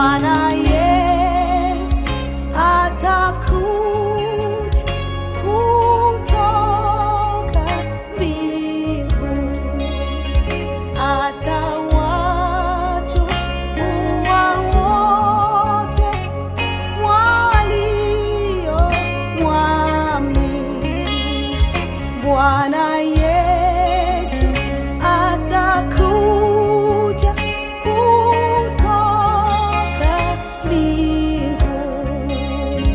Bwana Yesu atakuja kutoka mbinguni, atawachukua wote waliomwamini. Bwana Yesu atakuja kutoka mbinguni,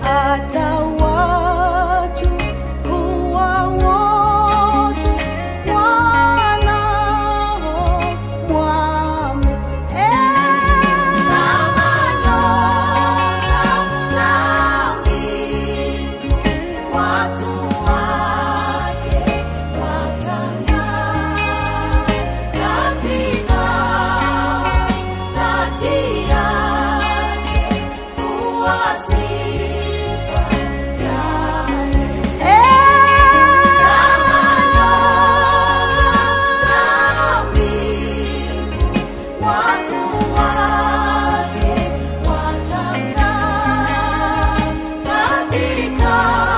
atawachukua wote wanaomwamini. Kama nyota za mbingu watu wake watang'aa katika taji yake kuwa sifa yake. Kama nyota za mbingu watu wake watang'aa katika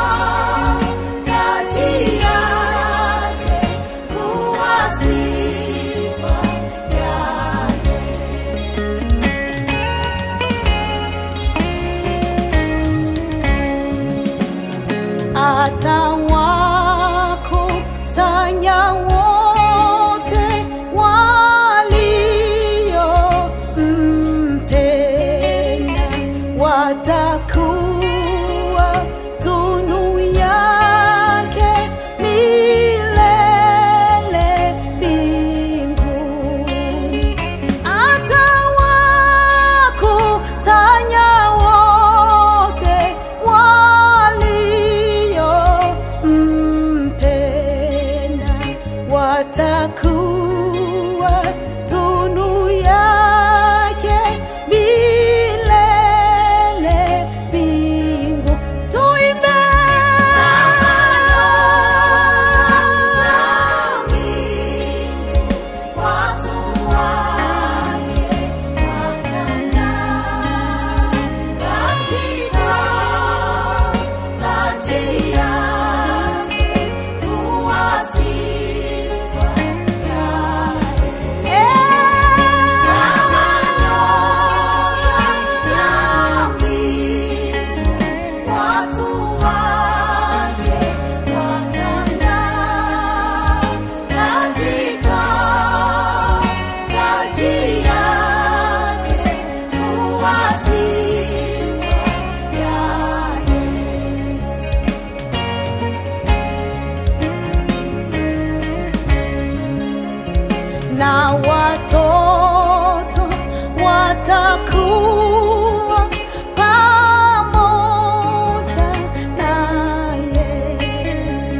taji yake kuwa sifa yake. Atawakusanya wote waliompenda, watakuwa tunu yake milele mbinguni. Atawakusanya wote waliompenda, watakuwa tunu yake milele mbingu. Tuimbe watu wake watang'aa katika taji yake kuwa sifa yake. Kama nyota za mbingu watu wake watang'aa katika taji yake kuwa sifa yake. na watoto watakuwa pamoja na Yesu,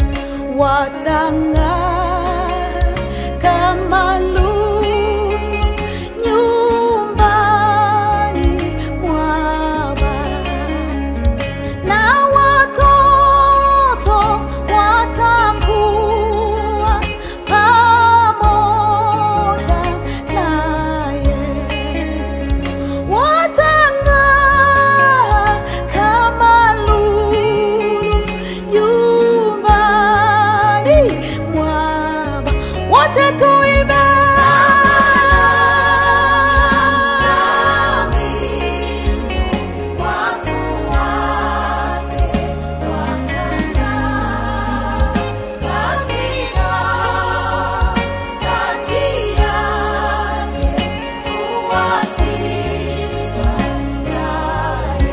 watang'aa kama lulu nyumbani mwa Bwana na watoto watakuwa pamoja na Yesu, watang'aa kama lulu nyumbani mwa Bwana. Wote tuimbe watu wake watang'aa katika taji yake kuwa sifa yake.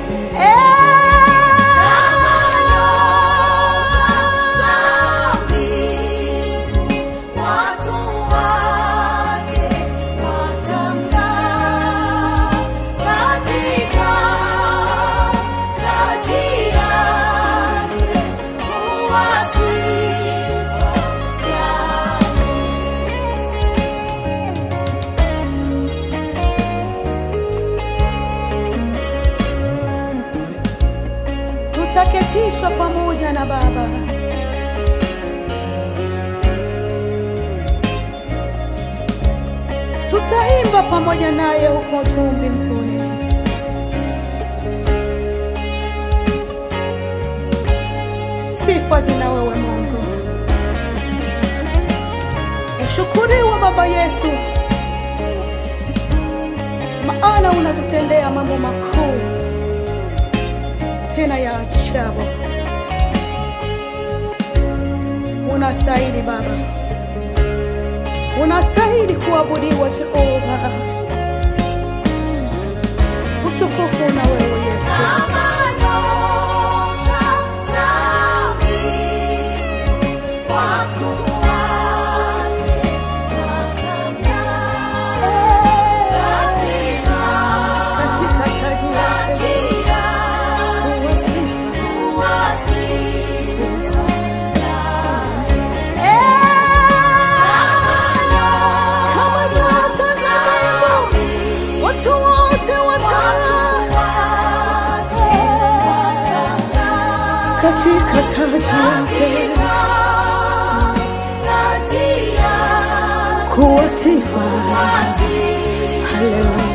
Kama nyota za mbingu watu wake watang'aa katika taji yake kuwa sifa yake. tutaketishwa pamoja na Baba. Tutaimba pamoja naye huko juu mbinguni. sifa zina wewe Mungu. Ushukuriwe Baba yetu, maana unatutendea mambo makuu tena ya ajabu. Unastahili Baba, unastahili kuabudiwa Jehova. Utukufu na wewe Yesu. Katika taji yake kuwa sifa, kuwa sifa. Kama nyota za mbingu, watu wote watang'aa katika taji yake kuwa sifa. Haleluya.